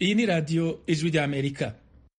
iyi ni radiyo ijwi ry'amerika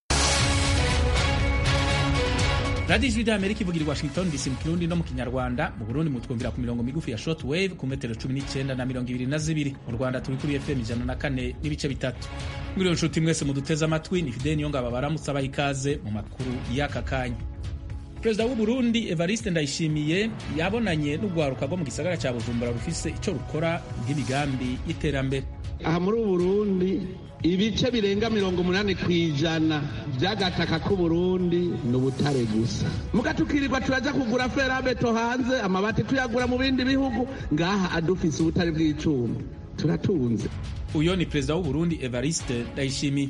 radiyo ijwi ry'amerika ivugira i washington dc mu kirundi no mu kinyarwanda mu burundi mutwumvira ku mirongo migufi ya short wave ku metero cumi n'icyenda na mirongo ibiri na zibiri mu rwanda turi kuri fm ijana na kane n'ibice bitatu muri iyo nshuti mwese muduteze amatwi ni fideni yongaba baramutse abaha ikaze mu makuru y'aka kanya perezida w'u Burundi Evariste Ndayishimiye yabonanye n'urwaruka rwo mu gisagara cya Bujumbura rufise ico rukora nk'imigambi y'iterambere aha muri ubu Burundi ibice birenga mirongo umunani ku ijana by'agataka k'uburundi ni ubutare gusa muga tukirirwa turaja kugura ferabeto hanze amabati tuyagura mu bindi bihugu ngaha adufise ubutare bw'icuma turatunze uyo ni perezida w'u Burundi Evariste Ndayishimiye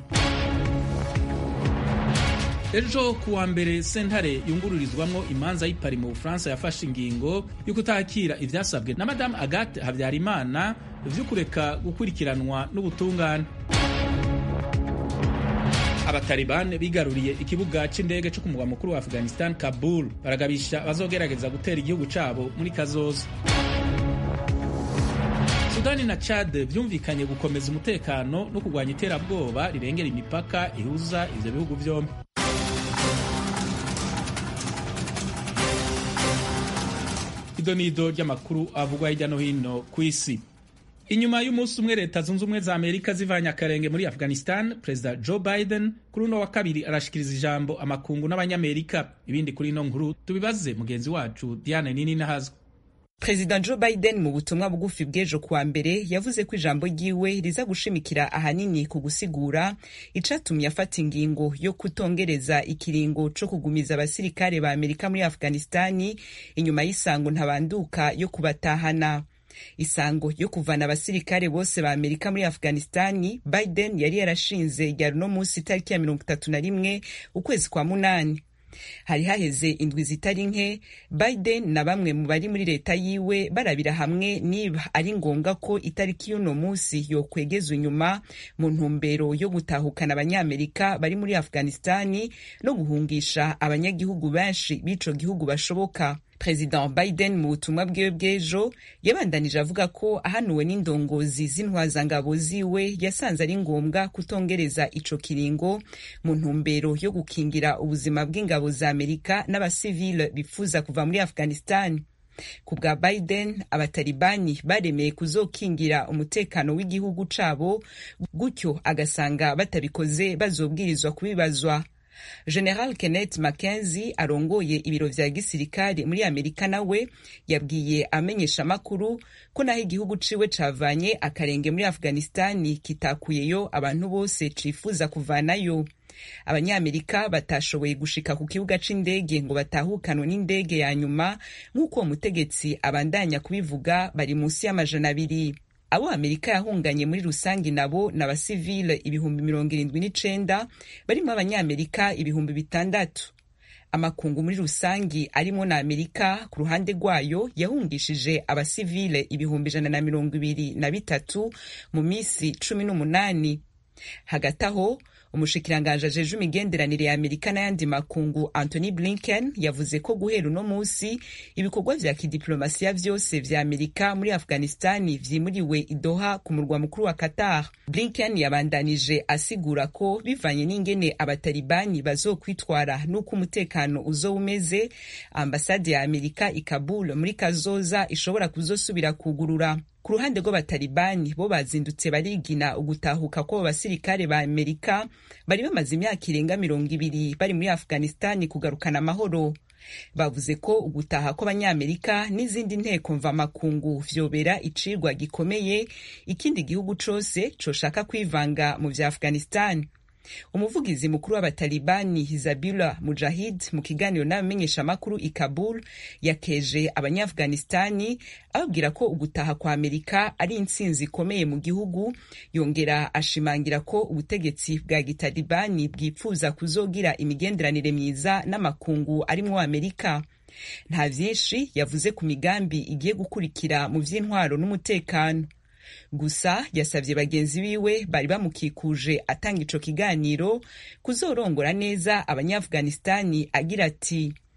ejo kuwa mbere sentare yungururizwamwo imanza y'ipari mu bufaransa yafashe ingingo yo kutakira ivyasabwe na madamu agathe habyarimana vyo kureka gukurikiranwa n'ubutungane abatalibani bigaruriye ikibuga c'indege co ku mugwa mukuru wa afghanistan kabul baragabisha bazogerageza gutera igihugu cabo muri kazoza sudani na chad vyumvikanye gukomeza umutekano no kurwanya iterabwoba rirengera imipaka ihuza ivyo bihugu vyombi idonido ry'amakuru avugwa hirya no hino ku isi inyuma y'umunsi umwe leta zunze ubumwe za amerika zivanye akarenge muri afghanistan perezida joe biden kuri uno wa kabiri arashikiriza ijambo amakungu n'abanyamerika ibindi kuri ino nkuru tubibaze mugenzi wacu diane nini nahazwa perezida joe biden mu butumwa bugufi bw'ejo kuwa mbere yavuze ko ijambo ryiwe riza gushimikira ahanini ku gusigura icatumye afata ingingo yo kutongereza ikiringo co kugumiza abasirikare ba amerika muri afghanistani inyuma y'isango ntabanduka yo kubatahana isango yo kuvana abasirikare bose ba amerika muri afghanistani biden yari yarashinze ryari uno munsi itariki ya mirongo itatu na rimwe ukwezi kwa munani hari haheze indwi zitari nke biden na bamwe mu bari muri leta yiwe barabira hamwe niba ari ngombwa ko itariki y'uno munsi yokwegezwa inyuma mu ntumbero yo gutahukana abanyamerika bari muri afghanistani no guhungisha abanyagihugu benshi b'ico gihugu bashoboka perezida biden mu butumwa bwiwe bw'ejo yabandanije avuga ko ahanuwe n'indongozi z'intwazangabo ziwe yasanze ari ngombwa kutongereza ico kiringo mu ntumbero yo gukingira ubuzima bw'ingabo za amerika n'abasivile bifuza kuva muri afghanistan ku bwa biden abatalibani baremeye kuzokingira umutekano w'igihugu cabo gutyo agasanga batabikoze bazobwirizwa kubibazwa general kenneth mackenzie arongoye ibiro vya gisirikare muri amerika nawe yabwiye amenyesha amakuru ko naho igihugu ciwe cavanye akarenge muri afghanistani kitakuyeyo abantu bose cifuza kuvanayo abanyamerika batashoboye gushika ku kibuga c'indege ngo batahukanwe n'indege ya nyuma nk'uko uwo mutegetsi abandanya kubivuga bari munsi y'amajana abiri abo amerika yahunganye muri rusange nabo ni abasivile ibihumbi mirongo irindwi n'icenda barimo abanyamerika ibihumbi bitandatu amakungu muri rusangi arimo na amerika ku ruhande rwayo yahungishije abasivile ibihumbi ijana na mirongo ibiri na bitatu mu minsi cumi n'umunani hagati aho umushikiranganji ajeje imigenderanire ya amerika n'ayandi makungu anthony blinken yavuze ko guhera uno munsi ibikorwa vya kidiplomasiya vyose vya amerika muri afghanistani vyimuriwe idoha ku murwa mukuru wa qatar blinken yabandanije asigura ko bivanye n'ingene abatalibani bazokwitwara n'uko umutekano uzoba umeze ambasade ya amerika i kabul muri kazoza ishobora kuzosubira kugurura ku ruhande rw'abatalibani bo bazindutse barigina ugutahuka kw'abo basirikare ba amerika bari bamaze imyaka irenga mirongo ibiri bari muri afghanistani kugarukana amahoro bavuze ko ugutaha kw'abanyamerika n'izindi nteko mvamakungu vyobera icigwa gikomeye ikindi gihugu cose coshaka kwivanga mu vya afghanistani umuvugizi mukuru w'abatalibani hizabula mujahid mu kiganiro n'abamenyeshamakuru i kabul yakeje abanyafghanistani ababwira ko ugutaha kwa amerika ari intsinzi ikomeye mu gihugu yongera ashimangira ko ubutegetsi bwa gitalibani bwipfuza kuzogira imigenderanire myiza n'amakungu arimwo amerika nta vyinshi yavuze ku migambi igiye gukurikira mu vy'intwaro n'umutekano gusa yasabye bagenzi biwe bari bamukikuje atanga ico kiganiro kuzorongora neza abanyaafghanistani agira ati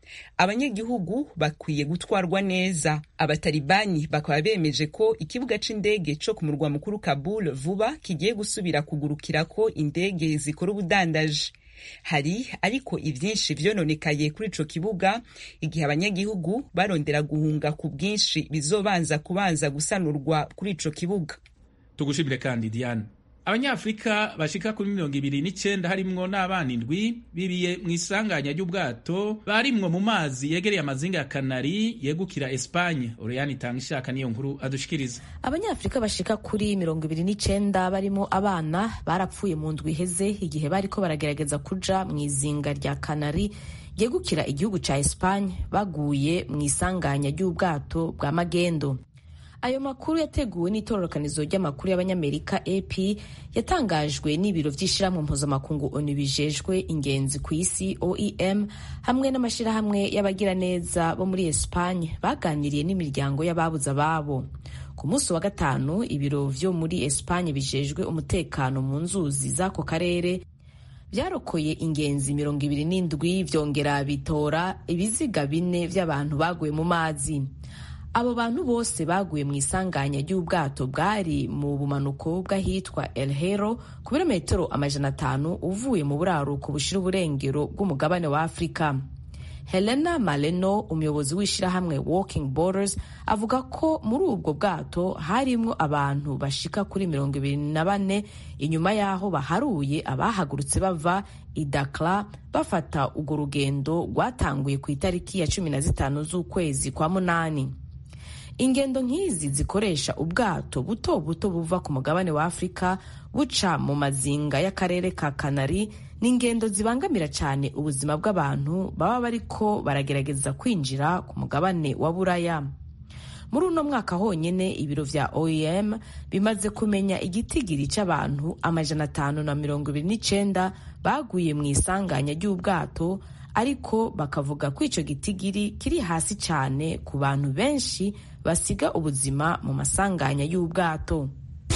abanyagihugu bakwiye gutwarwa neza abatalibani bakaba bemeje ko ikibuga c'indege co ku murwa mukuru kabul vuba kigiye gusubira kugurukirako indege zikora ubudandaji hari ariko ivyinshi vyononekaye kuri ico kibuga igihe abanyagihugu barondera guhunga ku bwinshi bizobanza kubanza gusanurwa kuri ico kibuga tugushimire kandi diane abanyafurika bashika kuri mirongo ibiri n'icenda harimwo n'abana indwi biriye mu isanganya ry'ubwato barimwo mu mazi yegereye amazinga ya kanari yegukira espanye oreyani itanga ishaka niyo nkuru adushikiriza abanyafurika bashika kuri mirongo ibiri n'icenda barimo abana barapfuye mu ndwi iheze igihe bariko baragerageza kuja mu izinga rya kanari yegukira igihugu ca espanye baguye mu isanganya ry'ubwato bwa magendo ayo makuru yateguwe n'itororokanizo ry'amakuru y'abanyamerika ap yatangajwe n'ibiro vy'ishirahamwe mpuzamakungu onu bijejwe ingenzi ku isi oem hamwe n'amashirahamwe y'abagiraneza bo muri espanye baganiriye n'imiryango y'ababuze ababo ku munsi wa gatanu ibiro vyo muri espanye bijejwe umutekano mu nzuzi z'ako karere vyarokoye ingenzi mirongo ibiri n'indwi vyongera bitora ibiziga bine vy'abantu baguye mu mazi abo bantu bose baguye mu isanganya ry'ubwato bwari mu bumanuko bw'ahitwa El Hero ku birometero amajana atanu uvuye mu buraruko bushira uburengero bw'umugabane wa Afurika. Helena Maleno umuyobozi w'ishirahamwe Walking Borders avuga ko muri ubwo bwato harimwo abantu bashika kuri mirongo ibiri na bane inyuma y'aho baharuye abahagurutse bava i Dakar bafata urwo rugendo rwatanguye ku itariki ya cumi na zitanu z'ukwezi kwa munani. ingendo nk'izi zikoresha ubwato buto buto buva ku mugabane wa afurika buca mu mazinga y'akarere ka kanari ni ingendo zibangamira cyane ubuzima bw'abantu baba bariko baragerageza kwinjira ku mugabane wa buraya muri uno mwaka honyine ibiro vya oem bimaze kumenya igitigiri c'abantu amajana atanu na mirongo ibiri n'icenda baguye mu isanganya ry'ubwato ariko bakavuga ko ico gitigiri kiri hasi cyane ku bantu benshi basiga ubuzima mu masanganya y'ubwato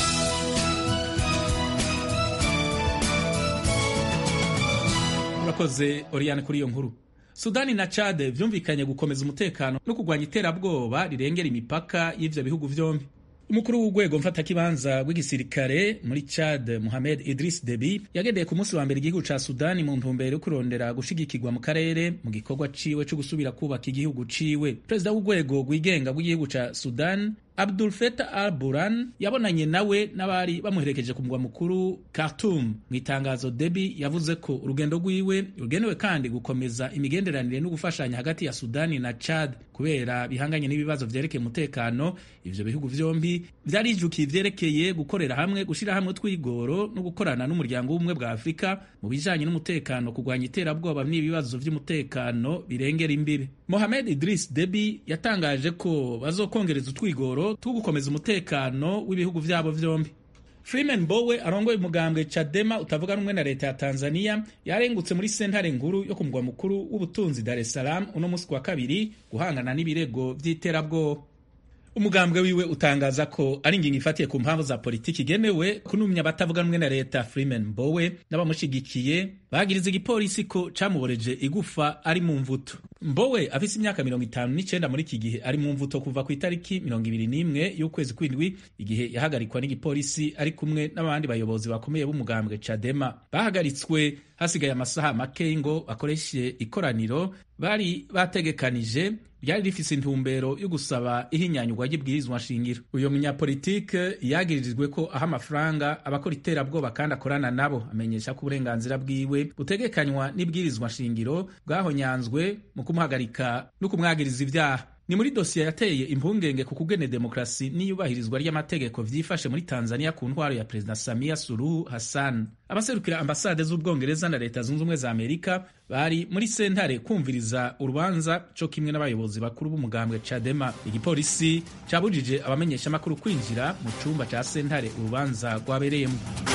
murakoze oriyane kuri iyo nkuru sudani na chade vyumvikanye gukomeza umutekano no kurwanya iterabwoba rirengera imipaka y'ivyo bihugu vyombi umukuru w'urwego mfatakibanza rw'igisirikare muri Chad Mohamed Idris Deby yagendeye ku munsi wa mbere igihugu ca Sudani mu ntumbero yo kurondera gushigikirwa mu karere mu gikorwa ciwe co gusubira kubaka igihugu ciwe perezida w'urwego rwigenga rw'igihugu ca Sudan Abdul Fattah al-Burhan yabonanye nawe n'abari bamuherekeje ku mugwa mukuru Khartoum. Mu itangazo Deby yavuze ko urugendo rwiwe rugenewe kandi gukomeza imigenderanire no gufashanya hagati ya Sudani na Chad kubera bihanganye n'ibibazo vyerekeye umutekano. Ivyo bihugu vyombi vyarijukiye ivyerekeye gukorera hamwe, gushira hamwe twigoro no gukorana n'umuryango w'ubumwe bwa Afurika mu bijanye n'umutekano, kurwanya iterabwoba n'ibibazo vy'umutekano birengera imbere. Mohamed Idris Deby yatangaje ko bazokongereza utwigoro two gukomeza umutekano w'ibihugu vyabo vyombi. Freeman Mbowe arongoye umugambwe Chadema utavuga rumwe na leta ya Tanzania yarengutse muri sentare nkuru yo ku mugwa mukuru w'ubutunzi Dar es Salaam uno musi wa kabiri guhangana n'ibirego vy'iterabwoba. umugambwe wiwe utangaza ko ari ingingo ifatiye ku mpamvu za politiki igenewe kunumya abatavuga rumwe na leta Freeman Mbowe n'abamushigikiye bagiriza igipolisi ko camuboreje igufa ari mu mvuto Mbowe afise imyaka mirongo itanu n'icenda muri iki gihe ari mu mvuto kuva ku itariki mirongo ibiri n'imwe y'ukwezi kw'indwi igihe yahagarikwa n'igipolisi ari kumwe n'abandi bayobozi bakomeye b'umugambwe Chadema bahagaritswe hasigaye amasaha make ngo bakoreshe ikoraniro bari bategekanije ryari rifise intumbero yo gusaba ihinyanyurwa ry'ibwirizwa nshingiro uyo munyapolitike yagiririjwe ko aha amafaranga abakora iterabwoba kandi akorana nabo amenyesha ko uburenganzira bwiwe butegekanywa n'ibwirizwa nshingiro bwahonyanzwe mu kumuhagarika no kumwagiriza ivyaha ni muri dosiye yateye impungenge ku kugene demokarasi n'iyubahirizwa ry'amategeko vyifashe muri Tanzania ku ntwaro ya Perezida Samia Suluhu Hassan. Abaserukira ambasade z'Ubwongereza na Leta Zunze Ubumwe za Amerika bari muri sentare kumviriza urubanza co kimwe n'abayobozi bakuru b'umugambwe Chadema. Igipolisi cabujije abamenyeshamakuru kwinjira mu cumba ca sentare urubanza rwabereyemo.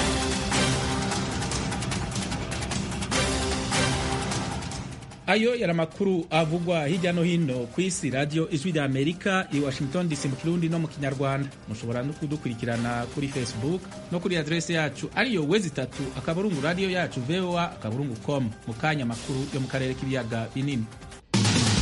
ayo yari amakuru avugwa hirya no hino ku isi radiyo ijwi rya amerika i washington dc mu kirundi no mu kinyarwanda mushobora no kudukurikirana kuri facebook no kuri adrese yacu ariyo wezi itatu akaburungu radiyo yacu voa akaburungu com mu kanya amakuru yo mu karere k'ibiyaga binini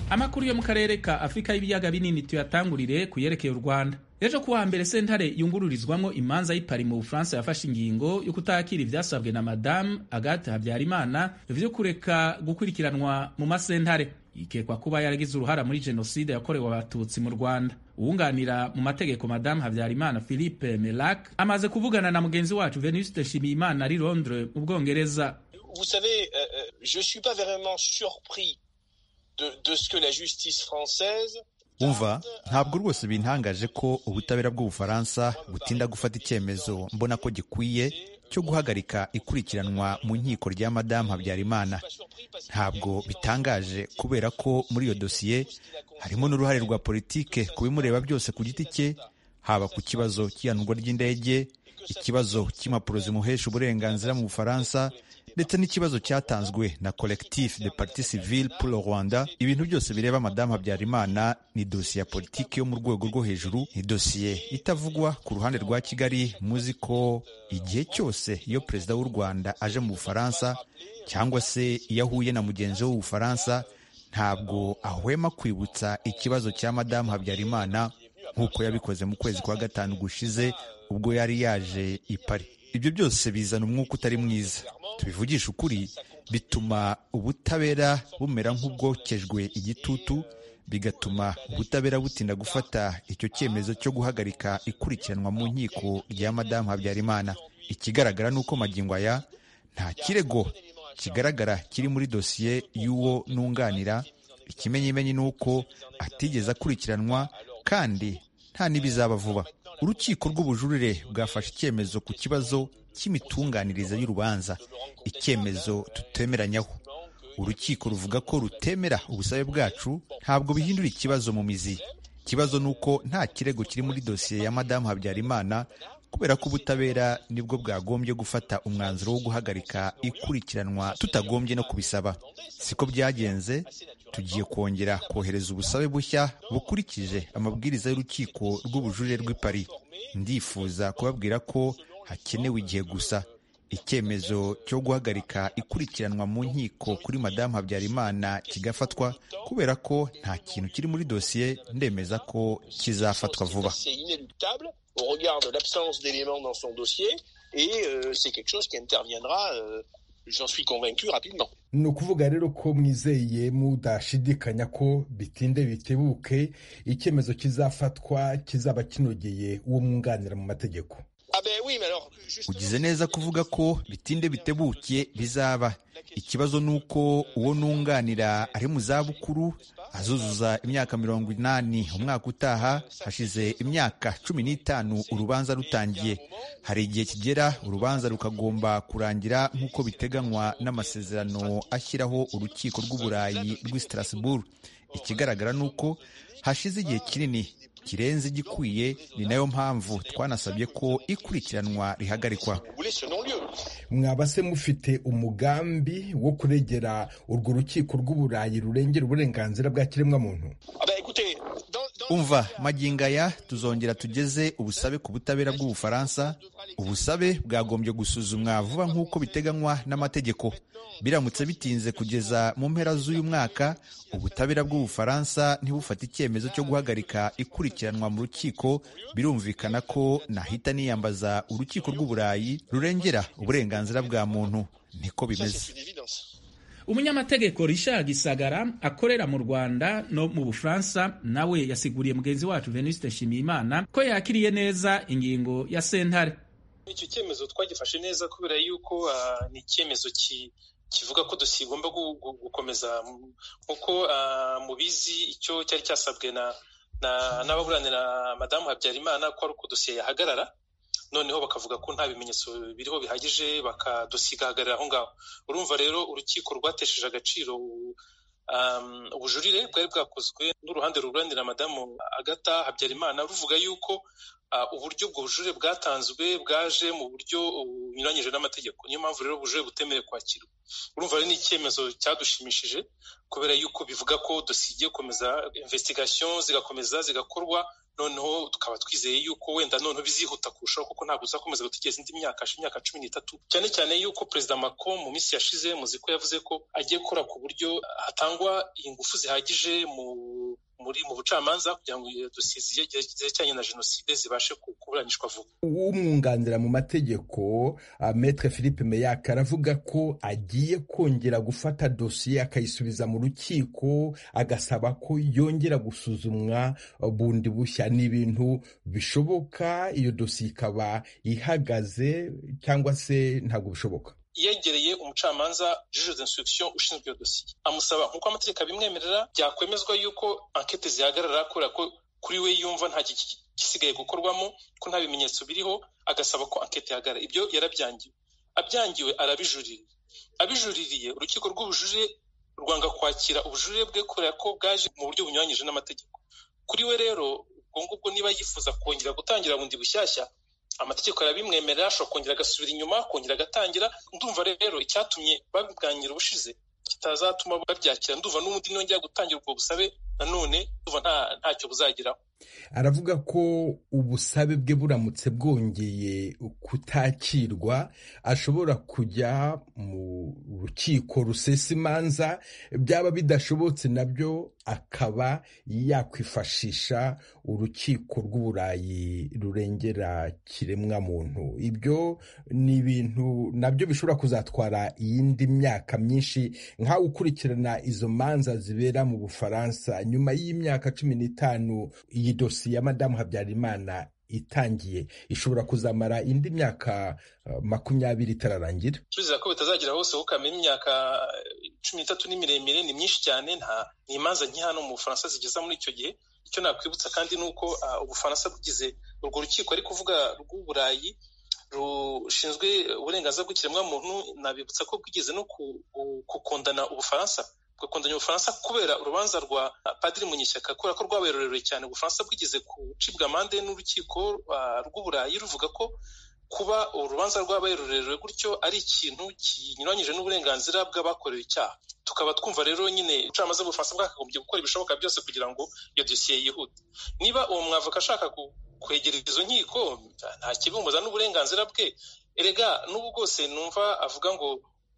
amakuru yo mu karere ka afurika y'ibiyaga binini tuyatangurire ku yerekeye u rwanda ejo kuwa mbere sentare yungururizwamo imanza y'ipari mu bufaransa yafashe ingingo yo kutakira ivyasabwe na madamu agathe habyarimana vyo kureka gukurikiranwa mu masentare yikekwa kuba yaragize uruhara muri jenoside yakorewe abatutsi mu rwanda uwunganira mu mategeko madamu habyarimana philippe melac amaze kuvugana na mugenzi wacu venuste nshimiyimana ari londres mu bwongereza Vous savez, euh, je suis pas vraiment surpris de, de ce que la justice française umva ntabwo rwose bintangaje ko ubutabera bw'ubufaransa butinda gufata icyemezo mbona ko gikwiye cyo guhagarika ikurikiranwa mu nkiko rya madamu habyarimana ntabwo bitangaje kubera ko muri iyo dosiye harimo n'uruhare rwa politike ku bimureba byose ku giti cye haba ku kibazo cy'ihanurwa ry'indege ikibazo cy'impapuro zimuhesha uburenganzira mu bufaransa ndetse n'ikibazo cyatanzwe na collectif de parti civile pour le rwanda ibintu byose bireba madamu habyarimana ni dosiye ya politiki yo mu rwego rwo hejuru ni dosiye itavugwa ku ruhande rwa kigali muzi ko igihe cyose iyo perezida w'u rwanda aje mu bufaransa cyangwa se iyo ahuye na mugenzi we w'ubufaransa ntabwo ahwema kwibutsa ikibazo cya madamu habyarimana nk'uko yabikoze mu kwezi kwa gatanu gushize ubwo yari yaje i Paris ibyo byose bizana umwuka utari mwiza tubivugisha ukuri bituma ubutabera bumera nk'ubwokejwe igitutu bigatuma ubutabera butinda gufata icyo cyemezo cyo guhagarika ikurikiranwa mu nkiko rya madamu habyarimana ikigaragara ni uko magingo aya nta kirego kigaragara kiri muri dosiye y'uwo nunganira ikimenyimenyi ni uko atigeze akurikiranwa kandi nta n'ibizaba vuba urukiko rw'ubujurire bwafashe icyemezo ku kibazo cy'imitunganyirize y'urubanza icyemezo tutemeranyaho urukiko ruvuga ko rutemera ubusabe bwacu ntabwo bihindura ikibazo mu mizi ikibazo ni uko nta kirego kiri muri dosiye ya madamu habyarimana kubera ko ubutabera nibwo bwagombye gufata umwanzuro wo guhagarika ikurikiranwa tutagombye no kubisaba siko byagenze tugiye kongera kohereza ubusabe bushya bukurikije amabwiriza y'urukiko rw'ubujurire rw'i Paris ndifuza kubabwira ko hakenewe igihe gusa icyemezo cyo guhagarika ikurikiranwa mu nkiko kuri madamu habyarimana kigafatwa kubera ko nta kintu kiri muri dosiye ndemeza ko kizafatwa vuba au regard de l'absence d'éléments dans son dossier et euh, c'est quelque chose qui interviendra euh, j'en suis convaincu rapidement ni ukuvuga rero ko mwizeye mudashidikanya ko bitinde bitebuke icyemezo kizafatwa kizaba kinogeye uwo mwunganira mu mategeko ugize neza kuvuga ko bitinde bitebuke bizaba ikibazo ni uko uwo nunganira ari mu zabukuru azuzuza imyaka mirongo inani umwaka utaha hashize imyaka cumi n'itanu urubanza rutangiye hari igihe kigera urubanza rukagomba kurangira nk'uko biteganywa n'amasezerano ashyiraho urukiko rw'uburayi rw'i Strasbourg ikigaragara ni uko hashize igihe kinini kirenze igikwiye ni nayo mpamvu twanasabye ko ikurikiranwa rihagarikwa mwaba se mufite umugambi wo kuregera urwo rukiko rw'uburayi rurengera uburenganzira bwa kiremwamuntu umva magingo aya tuzongera tugeze ubusabe ku butabera bw'ubufaransa ubusabe bwagombye gusuzumwa vuba nk'uko biteganywa n'amategeko biramutse bitinze kugeza mu mpera z'uyu mwaka ubutabera bw'ubufaransa ntibufate icyemezo cyo guhagarika ikurikiranwa mu rukiko birumvikana ko nahita niyambaza urukiko rw'uburayi rurengera uburenganzira bwa muntu niko bimeze umunyamategeko Richard Gisagara akorera mu Rwanda no mu Bufaransa nawe yasiguriye mugenzi wacu Venuste Nshimiyimana ko yakiriye neza ingingo ya sentare icyo cyemezo twagifashe neza kubera yuko uh, ni icyemezo ki kivuga ko dosiye igomba gukomeza nk'uko uh, mubizi icyo cyari cyasabwe na n'ababuranira madamu Habyarimana ko ari uko dosiye yahagarara noneho bakavuga ko nta bimenyetso biriho bihagije bakadosiye igahagarara aho ngaho urumva rero urukiko rwatesheje agaciro ubujurire bwari bwakozwe n'uruhande ruburanira madamu agata habyarimana ruvuga yuko uburyo ubwo bujurire bwatanzwe bwaje mu buryo bunyuranyije n'amategeko niyo mpamvu rero ubujurire butemerewe kwakirwa urumva rero ni icyemezo cyadushimishije kubera yuko bivuga ko dosiye igiye gukomeza investigation zigakomeza zigakorwa noneho tukaba twizeye yuko wenda noneho bizihuta kurushaho kuko ntabwo uzakomeza gutegereza indi myaka imyaka cumi n'itatu cyane cyane yuko perezida Macron mu minsi yashize muzi ko yavuze ko agiye gukora ku buryo hatangwa ingufu zihagije mu muri mu bucamanza kugira ngo dosiye zerekeranye na jenoside zibashe kuburanishwa vuba umwunganira mu mategeko uh, metre philippe meyak aravuga ko agiye kongera gufata dosiye akayisubiza mu rukiko agasaba ko yongera gusuzumwa bundi bushya ni ibintu bishoboka iyo dosiye ikaba ihagaze cyangwa se ntabwo bishoboka yegereye umucamanza juge d'instruction ushinzwe iyo dosiye amusaba nk'uko amategeko abimwemerera byakwemezwa yuko ankete zihagarara kubera ko kuri we yumva nta gisigaye gukorwamo ko nta bimenyetso biriho agasaba ko ankete ihagarara ibyo yarabyangiwe abyangiwe arabijurira abijuririye urukiko rw'ubujurire rwanga kwakira ubujurire bwe kubera ko bwaje mu buryo bunyuranyije n'amategeko kuri we rero ubwo ngubwo niba yifuza kongera gutangira bundi bushyashya amategeko arabimwemerera ashobora kongera agasubira inyuma kongera agatangira ndumva rero icyatumye babibwangira ubushize kitazatuma babyakira ndumva n'ubundi nongera gutangira ubwo busabe nanone ndumva ntacyo buzageraho aravuga ko ubusabe bwe buramutse bwongeye kutakirwa ashobora kujya mu rukiko rusesa imanza byaba bidashobotse nabyo akaba yakwifashisha urukiko rw'uburayi rurengera kiremwamuntu ibyo ni ibintu nabyo bishobora kuzatwara iyindi myaka myinshi nk'aho ukurikirana izo manza zibera mu bufaransa nyuma y'imyaka cumi n'itanu iyi dosiye ya madamu habyarimana itangiye ishobora kuzamara indi myaka uh, makumyabiri itararangira turizera ko bitazagera hose kuko kamenya imyaka cumi n'itatu ni miremire ni myinshi cyane nta ni imanza nke hano mu bufaransa zigeza muri icyo gihe icyo nakwibutsa kandi ni uko uh, ubufaransa bugize urwo rukiko ari kuvuga rw'uburayi rushinzwe uburenganzira bw'ikiremwamuntu nabibutsa ko bwigeze no gukundana ubufaransa bugakundanya ubufaransa kubera urubanza rwa padiri munyeshyaka kubera ko rwabaye rurerure cyane ubufaransa bwigeze gucibwa amande n'urukiko rw'uburayi ruvuga ko kuba urubanza rwabaye rurerure gutyo ari ikintu kinyuranyije n'uburenganzira bw'abakorewe icyaha tukaba twumva rero nyine ubucamanza bw'ubufaransa bwakagombye gukora ibishoboka byose kugira ngo iyo dosiye yihute niba uwo mwavoka ashaka kwegera izo nkiko nta kibumbuza n'uburenganzira bwe erega n'ubu bwose numva avuga ngo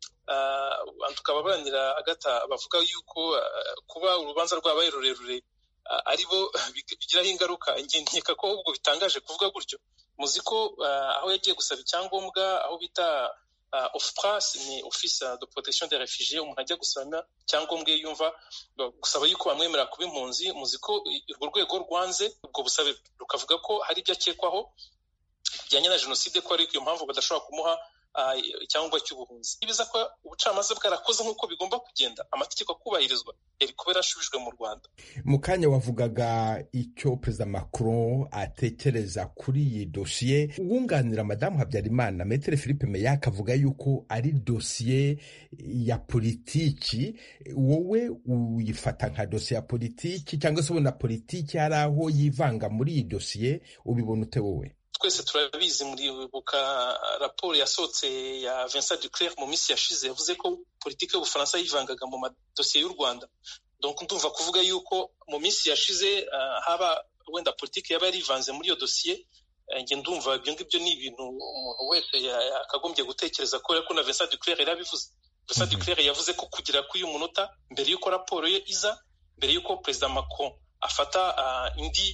tukaba barangira agata bavuga yuko kuba urubanza rwabaye rurerure ari bo bigiraho ingaruka nkeka ko ahubwo bitangaje kuvuga gutyo muzi ko aho yagiye gusaba icyangombwa aho bita ofupras ni office de protection des refugiés umuntu ajya gusaba icyangombwa iyo yumva gusaba yuko bamwemerera kuba impunzi muzi ko urwo rwego rwanze ubwo busabe rukavuga ko hari ibyo akekwaho bijyanye na jenoside ko ari iyo mpamvu badashobora kumuha icyangombwa cy'ubuhunzi nibiza ko ubucamanza bwarakoze nk'uko bigomba kugenda amategeko akubahirizwa yari kuba yarashubijwe mu rwanda mu kanya wavugaga icyo perezida macron atekereza kuri iyi dosiye uwunganira madamu habyarimana metere philippe meyak avuga yuko ari dosiye ya politiki wowe uyifata nka dosiye ya politiki cyangwa se ubona politiki hari aho yivanga muri iyi dosiye ubibona ute wowe twese turabizi muribuka raporo yasohotse ya Vincent Duclerc mu minsi yashize yavuze ko politiki y'ubufaransa yivangaga mu madosiye y'u rwanda donc ndumva kuvuga yuko mu minsi yashize uh, haba wenda politiki yaba yarivanze muri iyo dosiye njye ndumva ibyo ngibyo ni ibintu umuntu wese yakagombye gutekereza kubera ko na Vincent Duclerc yarabivuze Vincent Duclerc yavuze ko kugera kuri uyu munota mbere y'uko raporo ye iza mbere y'uko perezida Macron afata uh, indi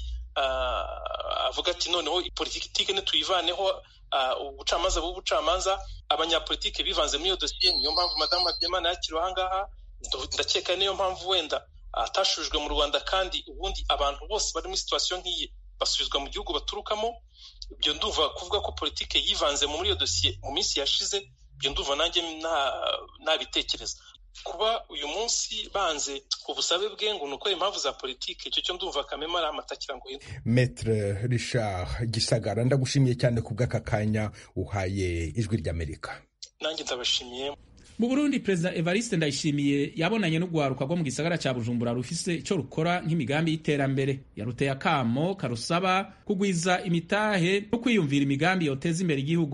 avuga ati noneho politiki ntituyivaneho ubucamanza bw'ubucamanza abanyapolitiki bivanze muri iyo dosiye niyo mpamvu madamu habyarimana yakiriwe ahangaha ndakeka niyo mpamvu wenda atashujwe mu rwanda kandi ubundi abantu bose bari muri situwasiyo nk'iyi basubizwa mu gihugu baturukamo ibyo ndumva kuvuga ko politiki yivanze muri iyo dosiye mu minsi yashize ibyo ndumva nanjye ntabitekereza kuba uyu munsi banze ubusabe bwe ngo ni uko impamvu za politiki icyo cyo ndumva kamema ari amatakira ngo metre richard gisagara ndagushimiye cyane ku bw'aka kanya uhaye ijwi ry'amerika nanjye ndabashimiye mu burundi perezida evariste ndayishimiye yabonanye n'urwaruka rwo mu gisagara cya bujumbura rufise icyo rukora nk'imigambi y'iterambere yaruteye akamo karusaba kugwiza imitahe no kwiyumvira imigambi yoteza imbere igihugu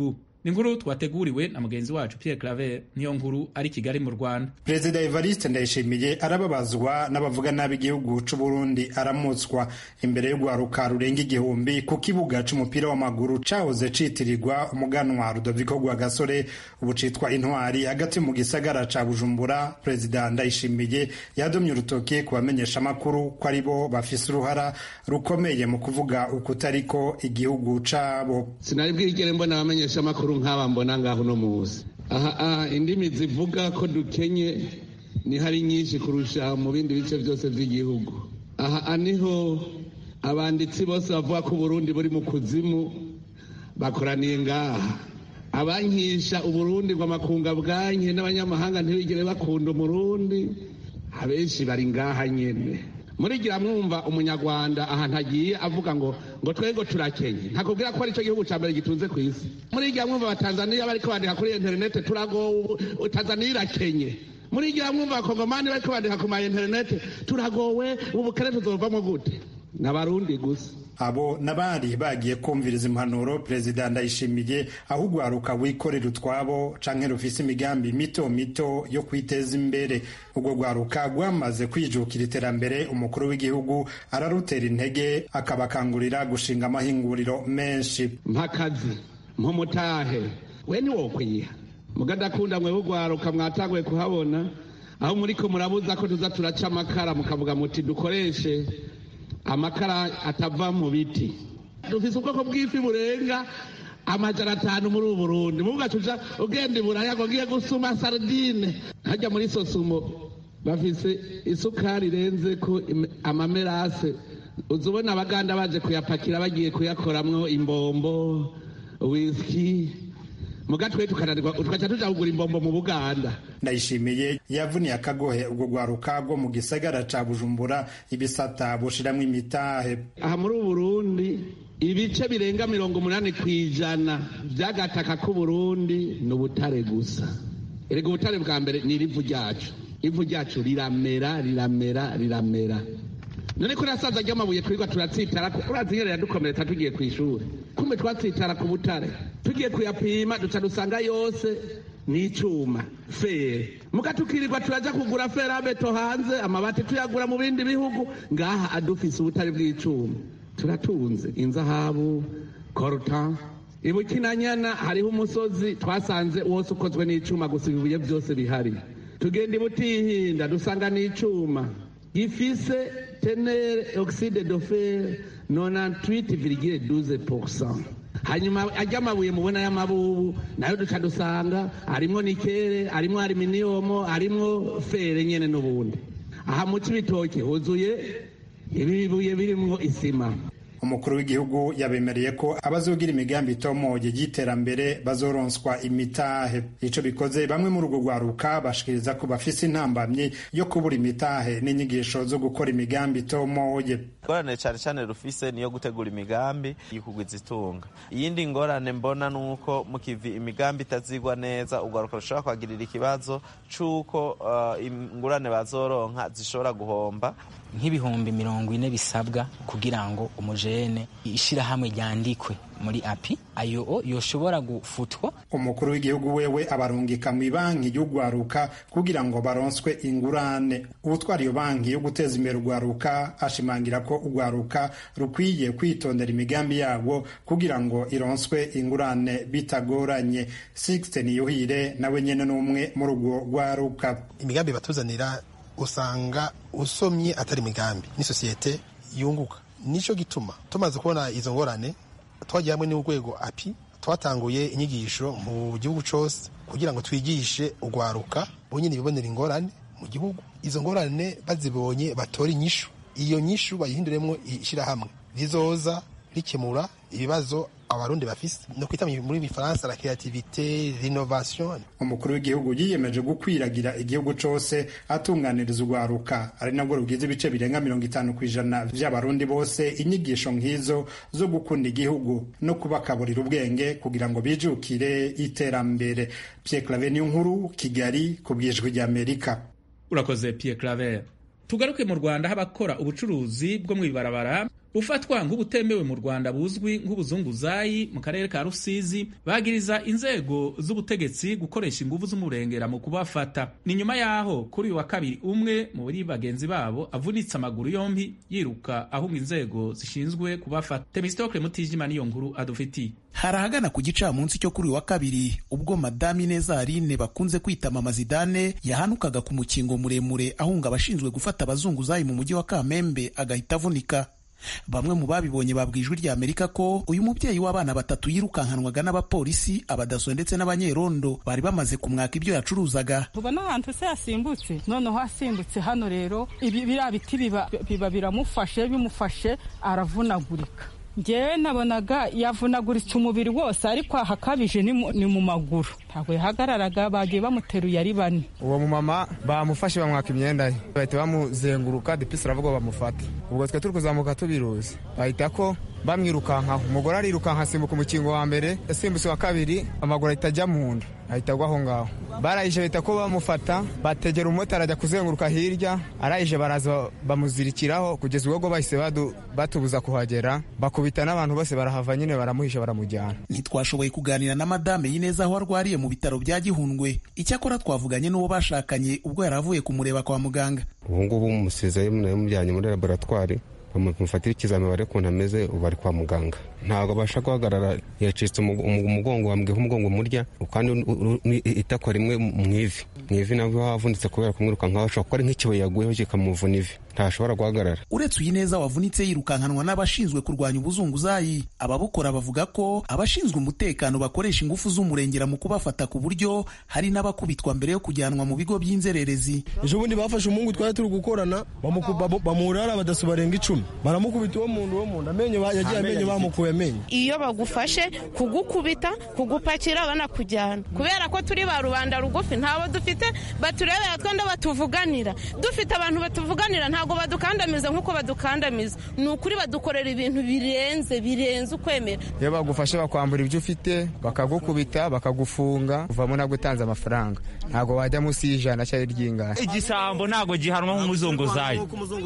ni inkuru twateguriwe na mugenzi wacu Pierre Claver niyo nkuru ari Kigali mu Rwanda Perezida Evariste Ndayishimiye arababazwa n'abavuga nabi igihugu c'u Burundi aramutswa imbere y'urwaruka rurenga igihumbi ku kibuga c'umupira w'amaguru cahoze citirirwa umuganwa Rudoviko Rwagasore ubu citwa Intwari hagati mu gisagara ca Bujumbura Perezida Ndayishimiye yadomye urutoke ku bamenyesha amakuru ko ari bo bafise uruhara rukomeye mu kuvuga ukutariko igihugu cabo sinari bwigere mbona abamenyesha amakuru nk'aba mbona ngaho uno munsi aha indimi zivuga ko dukenye ni hari nyinshi kurusha mu bindi bice byose by'igihugu aha niho abanditsi bose bavuga ko uburundi buri mu kuzimu bakoraniye ngaha abankisha uburundi ngo amakunga bwanke n'abanyamahanga ntibigere bakunda umurundi abenshi bari ngaha nyene murigira mwumva umunyarwanda ahantu agiye avuga ngo ngo twego turakenye ntakubwira ko ari cyo gihugu cya mbere gitunze ku isi murigira mwumva abatanzaniya bariko bandika kuri interinete turagowe tanzaniya irakenye murigira mwumva abakongomani bariko bandika ku ma interinete turagowe ubu bukene tuzovamo gute n'abarundi gusa abo n'abari bagiye kumviriza impanuro perezida ndayishimiye aho urwaruka wikorera utwabo canke rufise imigambi mito mito yo kwiteza imbere urwo rwaruka rwamaze kwijukira iterambere umukuru w'igihugu ararutera intege akabakangurira gushinga amahinguriro menshi mpakazi mpumutahe we niwokwiha mugadakunda mwe urwaruka mwatanguye kuhabona aho muriko murabuza ko tuza turaca amakara mukavuga muti dukoreshe amakara atava mu biti dufise ubwoko bw'ifi burenga amajana atanu muri ubu burundi mugacuja ugenda iburaya ngo ngiye gusuma sardine hajya muri sosumo bafise isukari irenze ko amamerase uza ubona abaganda baje kuyapakira bagiye kuyakoramwo imbombo wisiki mugatwe tukananirwa tugaca tuja kugura imbombo mu buganda ndayishimiye yavuniye akagohe ubwo rwaruka rwo mu gisagara ca bujumbura ibisata bushiramwo imitahe aha muri uburundi ibice birenga mirongo umunani ku ijana vy'agataka k'uburundi ni ubutare gusa erega ubutare bwa mbere ni irivu ryacu ivu ryacu riramera riramera riramera none ko rasaza ry'amabuye twirirwa turatsitara urazi nyene yadukomeretsa tugiye kw'ishuri kumbe twatsitara ku butare tugiye kuyapima duca dusanga yose ni icuma fere muga tukirirwa turaja kugura ferabeto hanze amabati tuyagura mu bindi bihugu ngaha adufise ubutare bw'icuma turatunze inzahabu korutan ibukinanyana hariho umusozi twasanze wose ukozwe n'icuma gusa ibibuye byose bihari tugenda ibutihinda dusanga n'icuma gifise tenere oxide de fer 98,12% hanyuma ajya amabuye mubona y'amabubu nayo duca dusanga arimwo nikere arimwo aluminium arimwo fere nyene n'ubundi aha mu cibitoke huzuye ibibuye birimwo isima umukuru w'igihugu yabemereye ko abazogira imigambi itomoye y'iterambere bazoronswa imitahe ico bikoze bamwe muri urwo rwaruka bashikiriza ko bafise intambamyi yo kubura imitahe n'inyigisho zo gukora imigambi itomoye ingorane cyane cyane rufise niyo gutegura imigambi yikugwiza itunga iyindi ngorane mbona nuko mukivi imigambi itazigwa neza urwaruka rushobora kwagirira ikibazo c'uko uh, ingurane bazoronka zishobora guhomba nk'ibihumbi mirongo ine bisabwa kugira ngo umujene ishirahamwe ryandikwe muri api ayo yoshobora gufutwa umukuru w'igihugu wewe abarungika mu banki y'urwaruka kugira ngo baronswe ingurane ubutwara iyo banki yo guteza imbere urwaruka ashimangira ko urwaruka rukwiye kwitondera imigambi yarwo kugira ngo ironswe ingurane bitagoranye sixte niyuhire nawe nyene n'umwe muri urwo rwaruka imigambi batuzanira usanga usomye atari imigambi ni sosiyete yunguka nico gituma tumaze kubona izo ngorane twagiye hamwe n'urwego api twatanguye inyigisho mu gihugu cose kugira ngo twigishe urwaruka bonyene bibonera ingorane mu gihugu izo ngorane bazibonye batora inyishu iyo nyishu bayihinduremwo ishirahamwe rizoza rikemura ibibazo abarundi bafise no kwita muri bifaransa la creativité l'innovation umukuru w'igihugu yiyemeje gukwiragira igihugu cose atunganiriza urwaruka ari nabwo rugize ibice birenga mirongo itanu ku ijana vy'abarundi bose inyigisho nk'izo zo gukunda igihugu no kubakaburira ubwenge kugira ngo bijukire iterambere Pierre Claver niyo nkuru Kigali ku bwijwi ry'Amerika urakoze Pierre Claver tugaruke mu Rwanda aho abakora ubucuruzi bwo mu ibarabara ufatwa nk'ubutemewe mu rwanda buzwi nk'ubuzunguzayi mu karere ka rusizi bagiriza inzego z'ubutegetsi gukoresha ingufu z'umurengera mu kubafata ni nyuma y'aho kuri uyu wa kabiri umwe mu bari bagenzi babo avunitse amaguru yombi yiruka ahunga inzego zishinzwe kubafata temistokle mutijima niyo nkuru adufitiye hari ahagana ku gicamunsi cyo kuri uyu wa kabiri ubwo madamu ineza aline bakunze kwita mama zidane yahanukaga ku mukingo muremure ahunga abashinzwe gufata abazunguzayi mu mujyi wa kamembe agahita avunika bamwe mu babibonye babwiye ijwi rya amerika ko uyu mubyeyi w'abana batatu yirukankanwaga n'abapolisi abadaso ndetse n'abanyerondo bari bamaze kumwaka ibyo yacuruzaga tubona ahantu se yasimbutse noneho asimbutse hano rero ibi biriya biti biba biba biramufashe bimufashe aravunagurika ngewe nabonaga yavunaguritse umubiri wose ariko ahakabije ni mu maguru ntabwo yahagararaga bagiye bamuteruye ari bane uwo mumama bamufashe bamwaka imyenda ye bahita bamuzenguruka depisi aravuga bamufate ubwo twe turi kuzamuka tubiruzi bahita ko bamwirukankaho umugore arirukanka asimbuka umukingo wa mbere yasimbutse wa kabiri amaguru ahita ajya mu nda ahita agwa aho ngaho barayije bahita ko bamufata bategera umumotari ajya kuzenguruka hirya arayije baraza bamuzirikiraho kugeza ubwo bahise batubuza kuhagera bakubita n'abantu bose barahava nyine baramuhisha baramujyana ntitwashoboye kuganira na madame y'ineza aho arwariye mu bitaro bya gihundwe icyakora twavuganye n'uwo bashakanye ubwo yari avuye kumureba kwa muganga ubu ngubu musizeyo mujyanye muri laboratwari bamufatira ikizami bare ukuntu ameze ubu ari kwa muganga ntabwo abasha guhagarara yacitse umugongo wambwiho umugongo murya kandi itako rimwe mu ivi mu ivi nabwo havunitse kubera kumwiruka nkaho ashobora kuba ari nk'ikibuye yaguyeho kikamuvuna ivi ntashobora guhagarara uretse uyu neza wavunitse yirukankanwa n'abashinzwe kurwanya ubuzunguzayi ababukora bavuga ko abashinzwe umutekano bakoresha ingufu z'umurengera mu kubafata ku buryo hari n'abakubitwa mbere yo kujyanwa mu bigo by'inzererezi ejo bundi bafashe umuhungu twari turi gukorana bamuhurara abadaso barenga icumi baramukubita uwo muntu uwo muntu amenyo yagiye amenyo bamukuye amenyo iyo bagufashe kugukubita kugupakira banakujyana kubera ko turi ba rubanda rugufi ntabo dufite baturebera twenda batuvuganira dufite abantu batuvuganira ntabwo badukandamiza nk'uko badukandamiza ni ukuri badukorera ibintu birenze birenze ukwemera iyo bagufashe bakwambura ibyo ufite bakagukubita bakagufunga uvamo ntabwo utanze amafaranga ntabwo wajya munsi y'ijana cyangwa iry'ingana igisambo ntabwo gihanwa nk'umuzunguzayi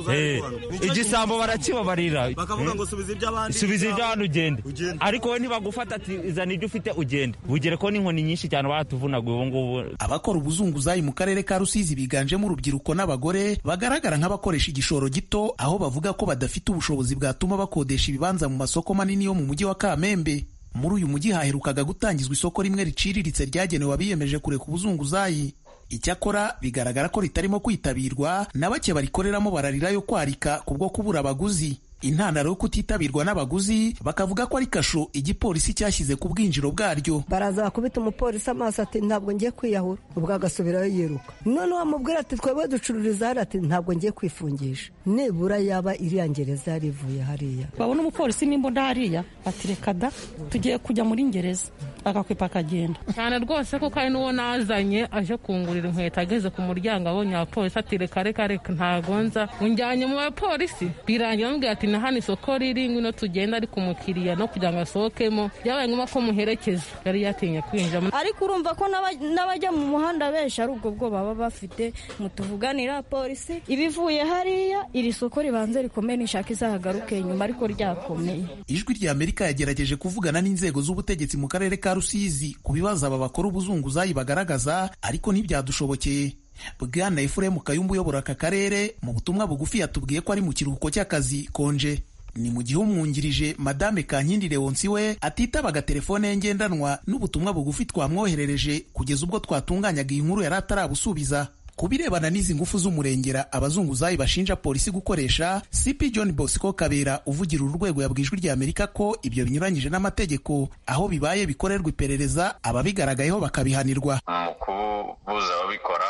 igisambo barakibabarira bakavuga ngo subiza iby'abandi subiza iby'abandi ugende ariko we ntibagufata ati izana ibyo ufite ugende bugere ko n'inkoni nyinshi cyane baratuvunaguye ubu ngubu abakora ubuzunguzayi mu karere ka rusizi biganjemo urubyiruko n'abagore bagaragara nk'abakoresha igishoro gito aho bavuga ko badafite ubushobozi bwatuma bakodesha ibibanza mu masoko manini yo mu mujyi wa kamembe muri uyu mujyi haherukaga gutangizwa isoko rimwe riciriritse ryagenewe abiyemeje kureka ubuzunguzayi icyakora bigaragara ko ritarimo kwitabirwa na bake barikoreramo bararira yo kwarika kubwo kubura abaguzi intandaro yo kutitabirwa n'abaguzi bakavuga ko ari kasho igipolisi cyashyize ku bwinjiro bwaryo baraza bakubita umupolisi amaso ati ntabwo ngiye kwiyahura ubwo agasubirayo yiruka noneho amubwira ati twebwe ducururiza hariya ati ntabwo ngiye kwifungisha nibura yaba iriya ngereza yari ivuye hariya babona umupolisi n'imbunda hariya ati reka da tugiye kujya muri ngereza agakwepa akagenda cyane rwose kuko hari n'uwo nazanye aje kungurira inkweto ageze ku muryango abonye abapolisi ati reka reka reka ntagonza unjyanye mu bapolisi birangira amubwira ati na hano isoko riri ngwino tugenda ariko umukiriya no kugira ngo asohokemo byabaye ngombwa ko muherekeza yari yatinye kwinjira ariko urumva ko n'abajya mu muhanda benshi ari ubwo bwo baba bafite mutuvuganira polisi ibivuye hariya iri soko ribanze rikomeye nishaka izahagaruke nyuma ariko ryakomeye ijwi rya amerika yagerageje kuvugana n'inzego z'ubutegetsi mu karere ka rusizi ku bibazo aba bakora ubuzunguzayi bagaragaza ariko ntibyadushobokeye bwana efuremu kayumba uyobora aka karere mu butumwa bugufi yatubwiye ko ari mu kiruhuko cy'akazi konje ni mu gihe umwungirije madame kankindi leonsi we atitabaga telefone ye ngendanwa n'ubutumwa bugufi twamwoherereje kugeza ubwo twatunganyaga iyi nkuru yari atarabusubiza ku birebana n'izi ngufu z'umurengera abazunguzayi bashinja polisi gukoresha cp john bosco kabera uvugira uru rwego yabwiye ijwi rya amerika ko ibyo binyuranyije n'amategeko aho bibaye bikorerwa iperereza ababigaragayeho bakabihanirwa mu kubuza ababikora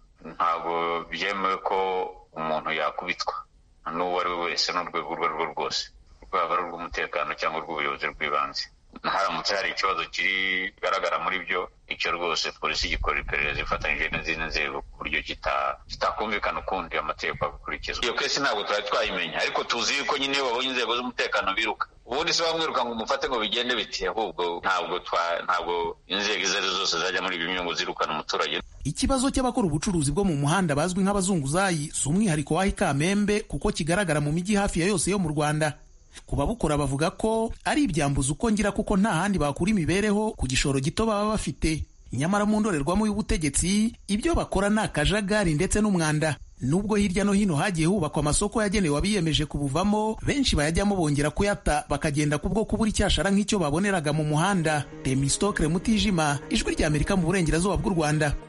ntabwo byemewe ko umuntu yakubitwa n'uwo ari we wese n'urwego urwo ari rwo rwose rwaba ari urw'umutekano cyangwa urw'ubuyobozi bw'ibanze haramutse hari ikibazo kigaragara muri byo icyo rwose polisi igikora iperereza ifatanyije n'izindi nzego ku buryo kitakumvikana ukundi amategeko agakurikizwa iyo kesi ntabwo twari twayimenya ariko tuzi yuko nyine iyo babonye inzego z'umutekano biruka ubundi se bamwiruka ngo umufate ngo bigende biti ahubwo ntabwo ntabwo inzego izo ari zose zajya muri ibi ngo zirukana umuturage ikibazo cy'abakora ubucuruzi bwo mu muhanda bazwi nk'abazunguzayi si umwihariko w'aho ikamembe kuko kigaragara mu mijyi hafi ya yose yo mu rwanda ku babukora bavuga ko ari ibyambuza uko ngira kuko nta handi bakura imibereho ku gishoro gito baba bafite nyamara mu ndorerwamo y'ubutegetsi ibyo bakora ni akajagari ndetse n'umwanda nubwo hirya no hino hagiye hubakwa amasoko yagenewe abiyemeje kubuvamo benshi bayajyamo bongera kuyata bakagenda kubwo kubura icyashara nk'icyo baboneraga mu muhanda temistokre mutijima ijwi ry'amerika mu burengerazuba bw'u rwanda